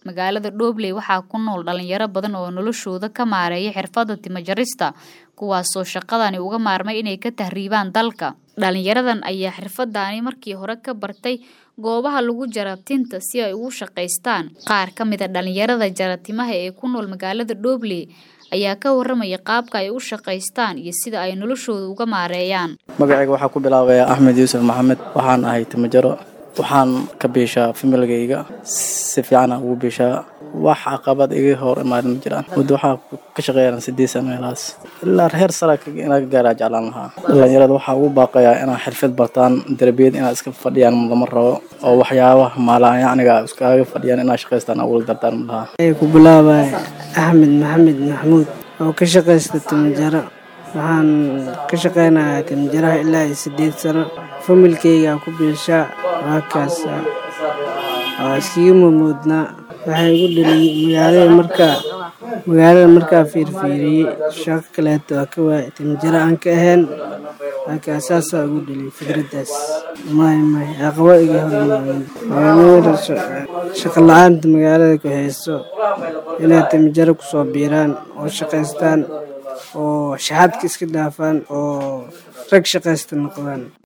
magaalada Dhobley waxaa ku nool dhalinyaro badan oo noloshooda ka maareeya xirfadda timo jarista kuwaasoo shaqadani uga maarmay inay ka tahriibaan dalka dhalinyaradan ayaa xirfadani markii hore ka bartay goobaha lagu jara tinta si ay ugu shaqaystaan qaar ka mid a dhalinyarada jara timaha ee ku nool magaalada Dhobley ayaa ka waramaya qaabka ay u shaqaystaan iyo sida ay noloshooda uga maareeyaan magacayga waxaa ku bilaabaya axmed yuusuf maxamed waxaan ahay timajaro waxaan ka biishaa familgayga si fiican aan ugu biishaa wax caqabad iga hor imaadan ma jiraan muddo waxaa ka shaqeeyaan sideed sano meelahaas ilaa heer sara inaa ka gaaraa jeclaan lahaa dhalinyarada waxaa ugu baaqayaa inaa xirfad bartaan darbiyad inaad iska fadhiyaan lama rabo oo waxyaabaha maalaan yacniga iskaga fadhiyaan inaa shaqaystaan awal dartaan ma lahaa ku bilaabaya axmed maxamed maxmuud oo ka shaqaysta timajaro waxaan ka shaqeynayaa timajaraha ilaa iyo sideed sano familkeyga ku biishaa waakaas waa iskiga mamoodnaa waxaa igu dhaliyey magaalada markaa magaalada markaa fiirfiiriyey shaqo kaleeto waa ka waayay timajaro aan ka ahayn markaa saasaa ugu dhaliyay fikraddaas may may aqabo iga hormaamin shaqo la-aanta magaalada ku hayso inay timajaro kusoo biiraan oo shaqaystaan oo shaxaadka iska dhaafaan oo rag shaqaysta noqdaan